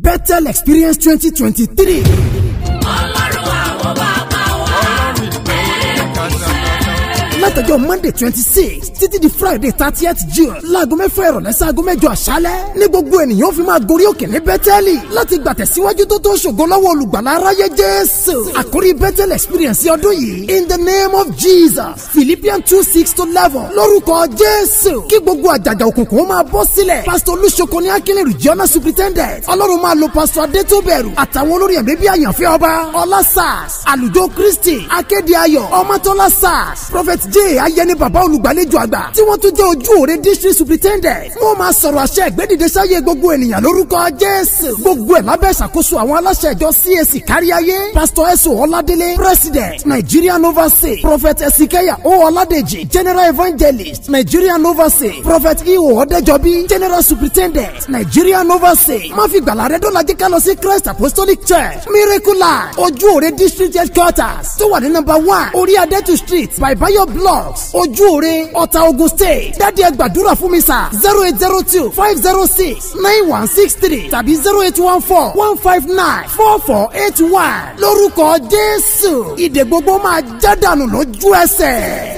Bethel Experience twenty twenty three. ọlọ́run àwọn bàbá wa látọjọ́ monday twenty six títí di friday thirtieth june láago mẹ́fà ìrọ̀lẹ́ sáago mẹ́jọ àṣálẹ́ ní gbogbo ènìyàn fi máa gorí òkè ní bẹ́tẹ́lì láti gbàtẹ̀síwájú tó tó ṣògo lọ́wọ́ olùgbàlà aráyé jésù àkórí bẹ́tẹ́l experience ọdún yìí in the name of jesus philippians two six to eleven lórúkọ jésù kí gbogbo àjàgà òkùnkùn ó máa bọ́ sílẹ̀ pastor olùṣoko ní akínlẹ̀ regional superintendent ọlọ́run máa lo pastor adétóbẹ̀rù àtàwọn olórí ẹ̀mí bí àyànfẹ́ ọba ọlá sars àlùjọ kristi akéde ayọ̀ ọmọtọ́lá sars prophet j ayẹni bàbá olùgbàlejò àgbà tí wọ́n tún jẹ́ ojú òre district superintendent wọ́n máa sọ̀rọ̀ àṣẹ ìgbẹ́dìde sáyé gbogbo ènìyàn lórúkọ jésù gbogbo ẹ̀ lábẹ́ ìṣàkóso àwọn aláṣẹ ìjọ cac káríayé pastor eso ọládélé president nigerian overseas prophet esikeya o ọládèjì general evangelist nigerian overseas prophet iho ọdẹjọbí general superintendent nigerian overseas má fi gbàlà rẹ dọ́là jẹ́ ká lọ sí christ apostolic church miracle land ojú òre district headquarters tó wà ní number one orí adétu street by bayo blocks ojú òre ọ̀tà ogun state dáàdi ẹ gbàdúrà fún mi sà zero eight zero two five zero six nine one six three tàbí zero eight one four one five nine four four eight one lórúkọ jésù ìdè gbogbo máa já dànù lójú ẹsẹ̀.